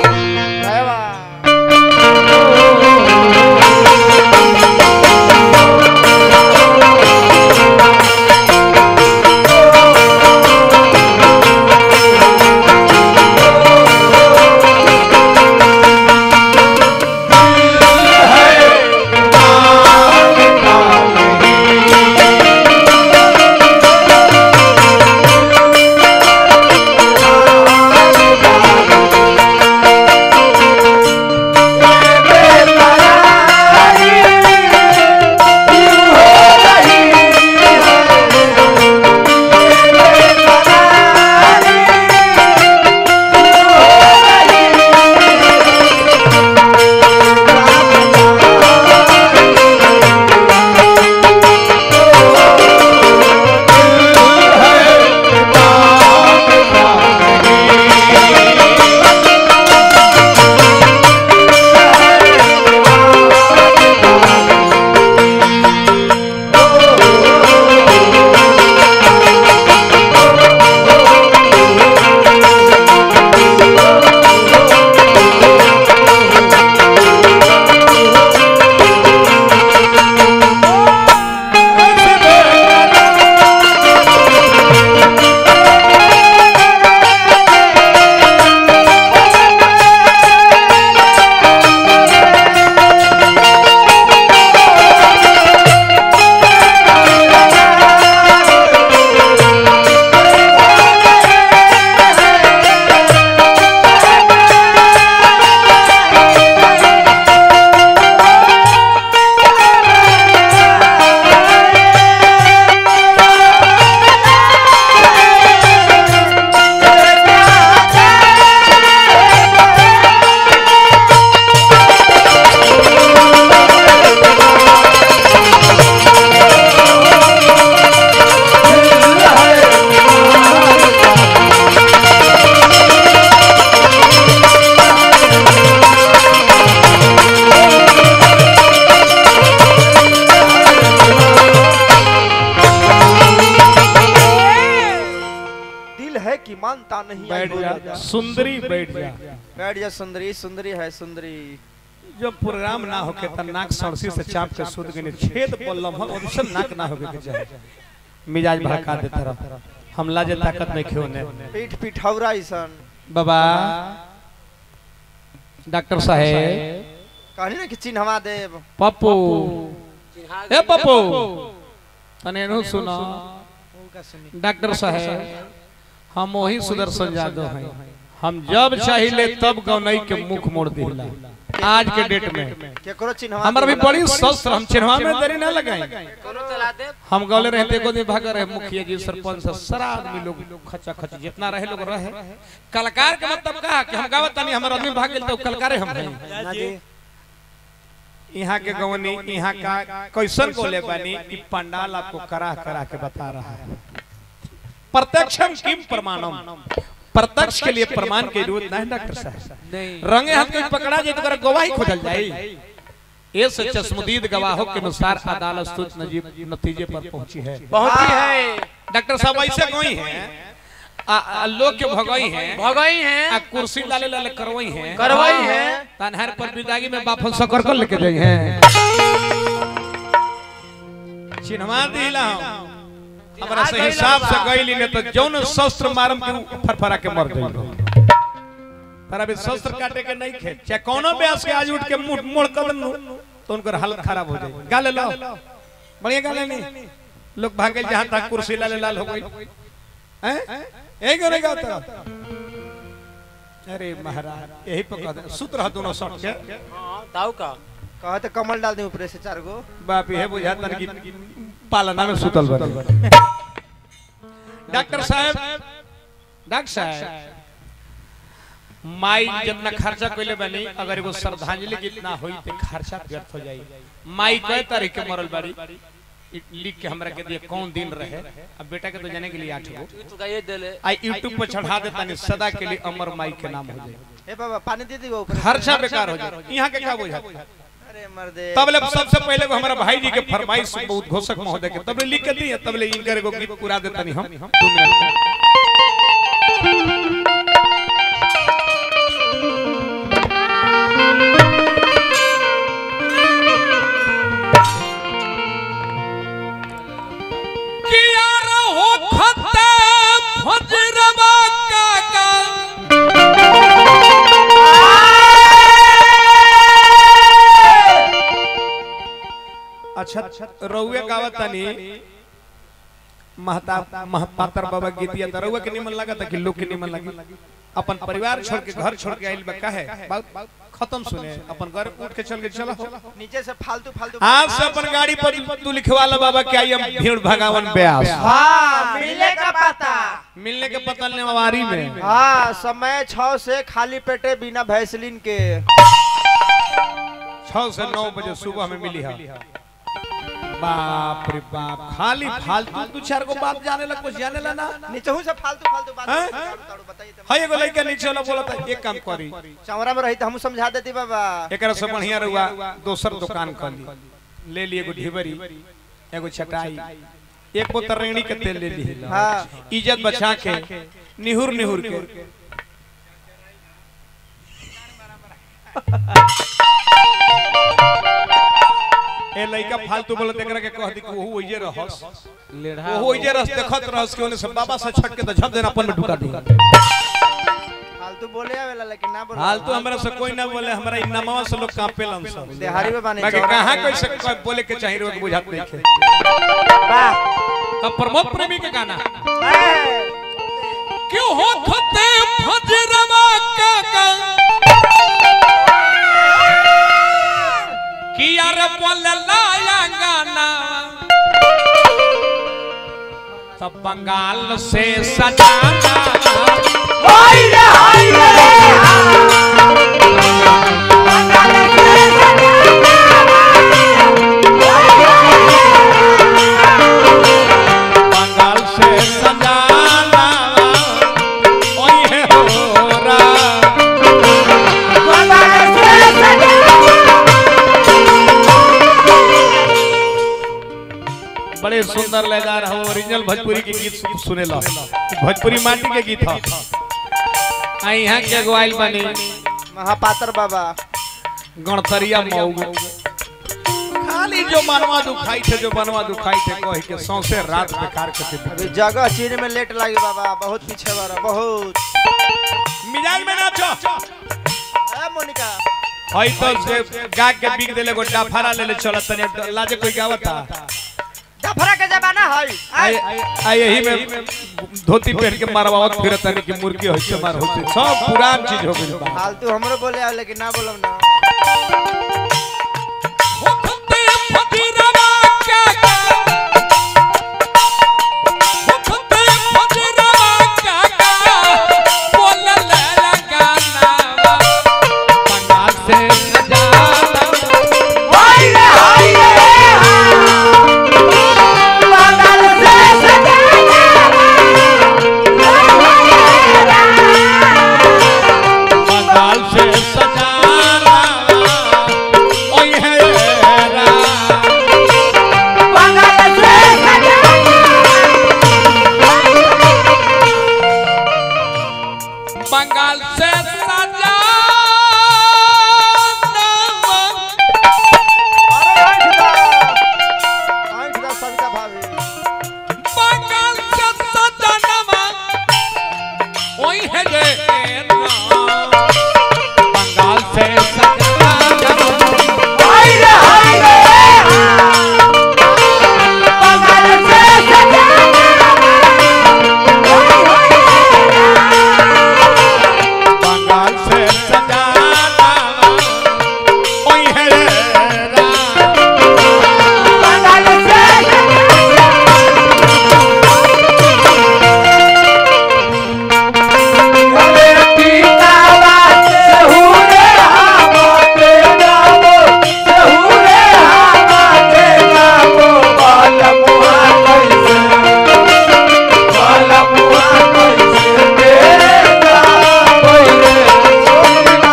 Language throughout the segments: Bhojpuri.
जय बा दिल है कि मानता नहीं आई बैठ बोला जा सुंदरी बैठ जा बैठ जा सुंदरी सुंदरी है सुंदरी जब प्रोग्राम ना होके त नाक सरसी से चाप के सुध गने छेद बोलम हम ओइसन नाक ना होके के चाहे मिजाज भड़का देता रह हमला जे ताकत नहीं खेओ ने पीठ पिठौरा ऐसन बाबा डॉक्टर साहेब कहनी ना कि चिन्हवा देव पप्पू ए पप्पू तने नु सुनो डॉक्टर साहेब हम वही सुदर्शन यादव हैं हम जब चाहिए तब गौनई के मुख मोड़ दिला आज के डेट में केकरो चिन्हवा हमारा भी देवला। बड़ी शस्त्र हम चिन्हवा में देरी ना लगाई करो चला दे हम गौले रहते को दिन भाग रहे मुखिया जी सरपंच से सारा आदमी लोग खचा खच जितना रहे लोग रहे कलाकार के मतलब का कि हम गावत तानी हमारा आदमी भाग गेल तो कलाकारे हम हैं ना जी यहाँ के गवनी यहाँ का कैसन को ले बानी कि पंडाल आपको करा करा के बता रहा है प्रत्यक्षम किम प्रमाणम प्रत्यक्ष के लिए प्रमाण की जरूरत नहीं डॉक्टर साहब नहीं रंगे हाथ में पकड़ा जाए तो गवाही खोजल जाए ये से चश्मदीद गवाहों के अनुसार अदालत स्तुत नजीब नतीजे पर पहुंची है बहुत ही है डॉक्टर साहब ऐसे कोई हैं आ, आ, लोग के भगई हैं भगई आ हैं कुर्सी लाले लाले करवई हैं करवई हैं तनहर पर विदागी में बाफल सकर कर लेके जाई हैं चिन्हवा दिला हम हमरा से हिसाब से गईली ने तो जौन शस्त्र मारम के फरफरा के मर गई तारा भी शस्त्र काटे के नहीं खे चाहे कोनो ब्यास के आज उठ के मुंह मोड़ कर नु तो उनकर हालत खराब हो जाए गाले लो बढ़िया गाले नहीं लोग भागे जहां तक कुर्सी लाले लाल हो गई हैं यही करे गाता अरे महाराज यही पर कह सुत रहा दोनों सट के हाँ, ताऊ का कहते कमल डाल दी ऊपर से चार गो बाप ये बुझाता कि पालना में सुतल बा डॉक्टर साहब डॉक्टर साहब माई जितना खर्चा कइले बनी अगर एगो श्रद्धांजलि गीत ना होई तो खर्चा व्यर्थ हो जाई माई कई तारीख के मरल बाड़ी इ- लिख के हमरा के दिए कौन दिन रहे अब बेटा के तो जाने के लिए आठ गो तू का ये दे ले आई यूट्यूब पर चढ़ा देता नहीं सदा के लिए अमर माई के नाम हो जाए ए बाबा पानी दे दी वो ऊपर से। खर्चा बेकार हो जाए यहाँ के क्या बुझा अरे मर्दे तबले सबसे पहले को हमारा भाई जी के फरमाइश बहुत घोषक महोदय के तबले लिख के दिए तबले इनकर एगो गीत पूरा देता नहीं हम दो मिनट में। रउए गावत तनी महता महपातर बाबा गीतिया त रउए के निमन लागत कि लोग के निमन लगी अपन परिवार छोड़ के घर छोड़ के आइल बा काहे बात खत्म सुने अपन घर उठ के चल के चलो नीचे से फालतू फालतू आज से अपन गाड़ी पर तू लिखवा ला बाबा कि आई हम भीड़ भगावन ब्यास हाँ मिले का पता मिलने के पतल नेवारी में हाँ समय छह से खाली पेटे बिना भैसलिन के छह से नौ बजे सुबह में मिली है बाप रे बाप खाली फालतू दू चार गो बात जाने लग कुछ जाने ला ना नीचे से फालतू फालतू बात हैं? ताड़ू ताड़ू बताइए तो। है एगो लड़का नीचे वाला बोला था एक काम करी चौरा में रही तो हम समझा देती बाबा एकरा से बढ़िया रहुआ दोसर दुकान कर ली ले ली एगो ढिबरी एगो छटाई एक बोतल रेणी के तेल ले ली हाँ इज्जत बचा के निहुर निहुर के ए लइका फालतू बोलत एकरा के कह दी कि ओहू ओइजे रहस लेढ़ा ओहू ओइजे रहस देखत रहस कि ओने से बाबा से छट के त झप देना अपन में ढुका दी फालतू बोले आवेला लेकिन ना बोले फालतू हमरा से कोई ना बोले हमरा इ नमवा से लोग कांपेलन सब देहारी में बानी बाकी चौरा कहां में। कैसे कोई बोले के चाहिए रोग बुझात नहीं खे वाह तब प्रमोद प्रेमी के गाना हैं। क्यों हो खते फजरवा का का कि यार बोल लाया गाना सब बंगाल से सजाना बंगाल से सजाना ओए हो रा बड़े सुंदर लयदार हम ओरिजिनल भोजपुरी के गीत सु- सुनेला भोजपुरी माटी के गीत ह आ यहाँ के अगवाइल बनी महापात्र बाबा गणतरिया मऊ खाली जो मनवा दुखाई थे जो बनवा दुखाई थे कह के सौसे रात बेकार के थे अभी जगह चीन में लेट लगी बाबा बहुत पीछे बारा बहुत मिजाज में नाचो ए मोनिका हई तो से गा के बिक देले गो डाफारा ले ले चलत तने लाजे कोई गावता डफरा के जमाना है आई आई यही में धोती पहन के मारवावत फिरत तनी की मुर्गी होई से मार होती सब पुरान चीज हो गइल बा फालतू हमरो बोले आवे लेकिन ना बोलम ना से सजाना ओए है रा बंगाल से सजाना अरे आंख दा आंख दा सविता भाभी बंगाल से सजाना ओए है रे बंगाल से सजाना बंगाल से सजाना ओए है रे रा Yeah.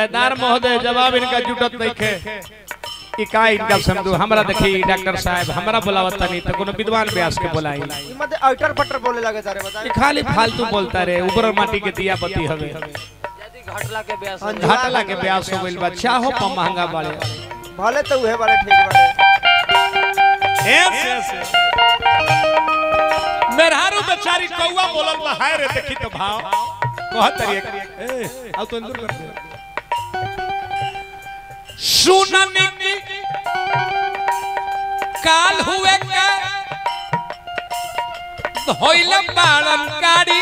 लयदार महोदय जवाब इनका जुटत नहीं खे ई का इनका समझो हमरा देखी डॉक्टर साहब हमरा बुलावत नहीं तो कोनो विद्वान व्यास के बुलाई ई मत अटर पटर बोले लगे सारे ई बताए खाली फालतू बोलता रे ऊपर माटी के दिया बत्ती हवे यदि घटला के ब्यास हाँ, हो घाटला के व्यास हो गइल बा चाहो पर महंगा बाड़े भले तो उहे वाले ठीक बारे ऐसे ऐसे मेहरारू बेचारी कौवा बोलल बा हाय रे देखी तो भाव कहत रही ए आओ तो अंदर कर दे सुनने की काल हुए का धोइल बाड़न गाड़ी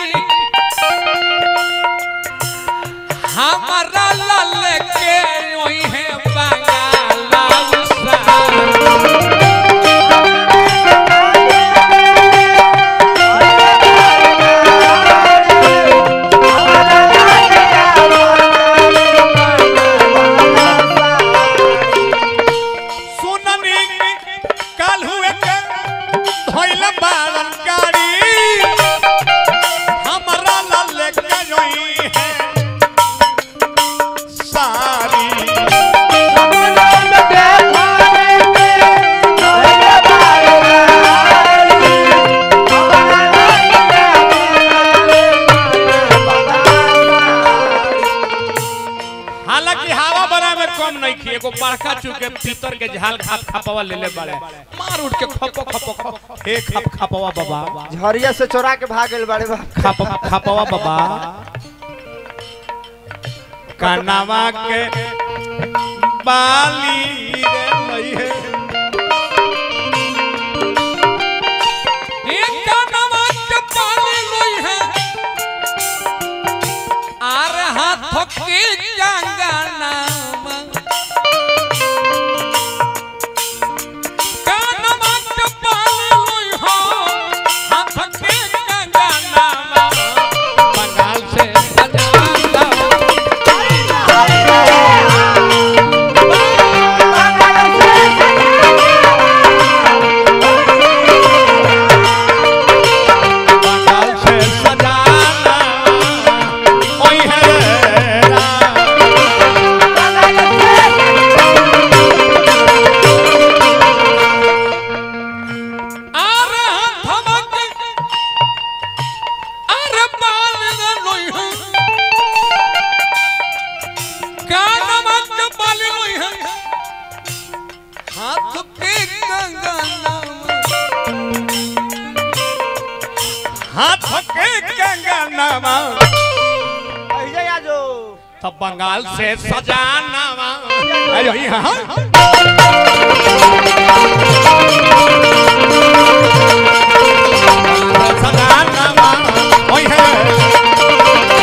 हमारा लाल के वही है बंगाला उसा सुननी काल हुए के धोइल बाड़न गाड़ी हमरा लाल के जोई है सारी हालांकि हवा बना में कम नहीं खी एगो बड़का चुके पीतर के झाल खाप खपवा ले ले बड़े मार उठ के खपो खपो खपो हे खप खपवा बाबा झरिया से चोरा के भाग गेल बाड़े बा खप खपवा बाबा कनावा के बाली रे लई है ए कनावा के बाली लई है आर हाथ के कंगनावा कनावा के बाली लई हो हाथ के कंगनावा बंगाल से सजाता बंगाल से सजाना ओई है राम अरे हमक अरे बाल न लोई है कानमक बाल लोई है हाथ पे कंगना हाथ पे कंगना अहिजे आजो तब बंगाल से सजाना अरे यहाँ सजाना ओए है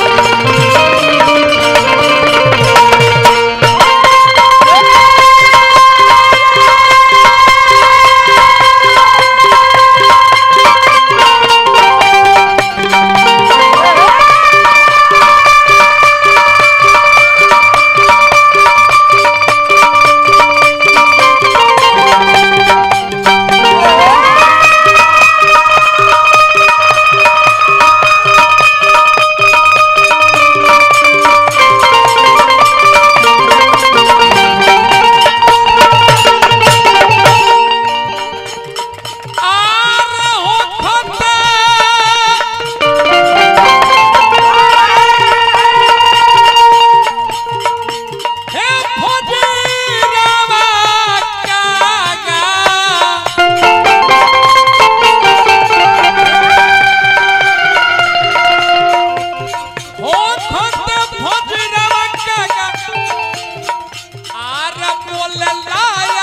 आर हो फटा हे फजीरावा कागा हो फटा फजीरावा कागा आर बोले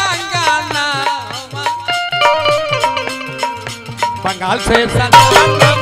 लायांगाना बंगाल से सदा